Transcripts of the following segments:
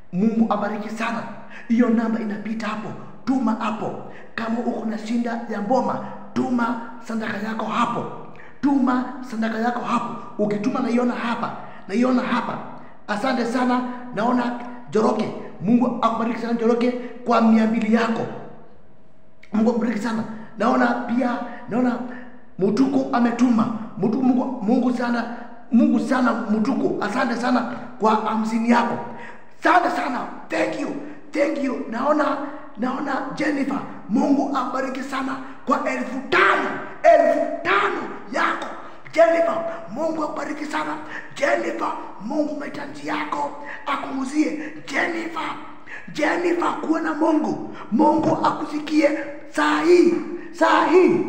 Mungu abariki sana. Hiyo namba inapita hapo, tuma hapo. Kama uko na shinda ya mboma, tuma sadaka yako hapo, tuma sadaka yako hapo. Ukituma naiona hapa, naiona hapa. Asante sana, naona Joroke. Mungu akubariki sana Joroke kwa mia mbili yako. Mungu akubariki sana. Naona pia naona Mutuku ametuma. Mutuku, Mungu, Mungu sana Mungu sana Mutuku, asante sana kwa hamsini yako. Asante sana. Thank you. Thank you. Naona naona Jennifer. Mungu akubariki sana kwa elfu tano. Elfu tano yako. Jennifer, Mungu akubariki sana. Jennifer, Mungu mahitaji yako akunguzie. Jennifer, Jennifer, kuwa na Mungu. Mungu akusikie saa hii, saa hii.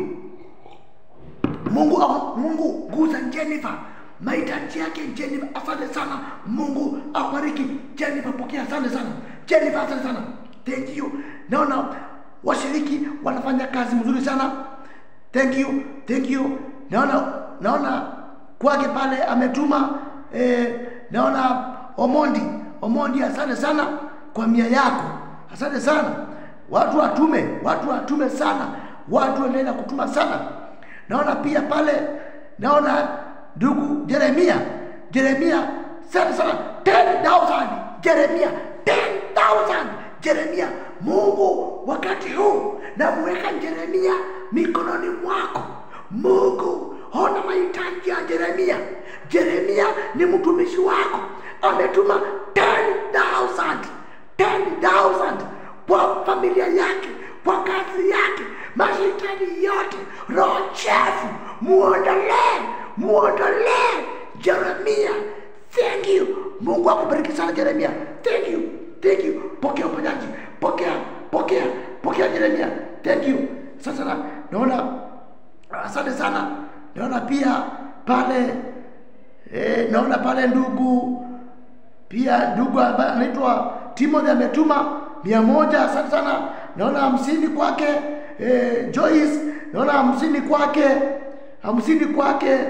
Mungu Mungu guza Jennifer mahitaji yake Jennifer, asante sana. Mungu akubariki Jennifer, pokea. Asante sana Jennifer, asante sana. Thank you. Naona washiriki wanafanya kazi mzuri sana. Thank you, thank you. Naona naona kwake pale ametuma eh, naona Omondi Omondi, asante sana kwa mia yako, asante sana. Watu watume, watu watume sana, watu wanaenda kutuma sana. Naona pia pale, naona ndugu Jeremia, Jeremia, asante sana 10000 Jeremia 10000 Jeremia. Mungu wakati huu namweka Jeremia mikononi mwako. Mungu ona mahitaji ya Jeremia. Jeremia ni mtumishi wako, ametuma 10000 10000 kwa familia yake, kwa kazi yake, mahitaji yote, roho chafu muondolee, muondolee Jeremia. Thank you. Mungu akubariki sana Jeremia. Thank you. Thank you. Pokea uponyaji. Pokea, pokea, pokea Jeremia. Thank you. Sasa na, naona asante sana. Naona pia pale eh, naona pale ndugu pia ndugu ambaye anaitwa Timothy ametuma mia moja. Asante sana. Naona hamsini kwake eh, Joyce. Naona hamsini kwake hamsini kwake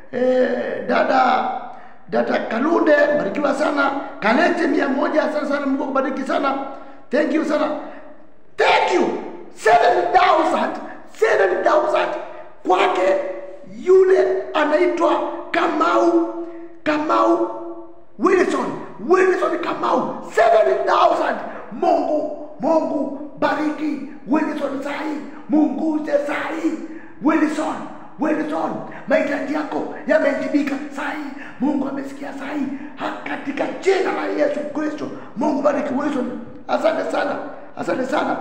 eh, dada dada Kalunde, barikiwa sana. Kalete mia moja. Asante sana, Mungu akubariki sana. Thank you sana. Thank you. 7000 7000 kwake yule anaitwa Kamau Kamau Wilson Wilson Kamau 7000 Mungu Mungu bariki Wilson sahi munguze sahi Wilson Wilson mahitaji yako yametibika sahi Mungu amesikia sahi katika jina la Yesu Kristo Mungu bariki Wilson asante sana asante sana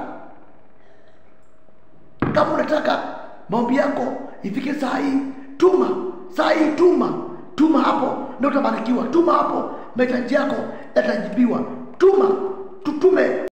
kama unataka maombi yako ifike saa hii tuma saa hii tuma tuma hapo ndio utabarikiwa tuma hapo mahitaji yako yatajibiwa tuma tutume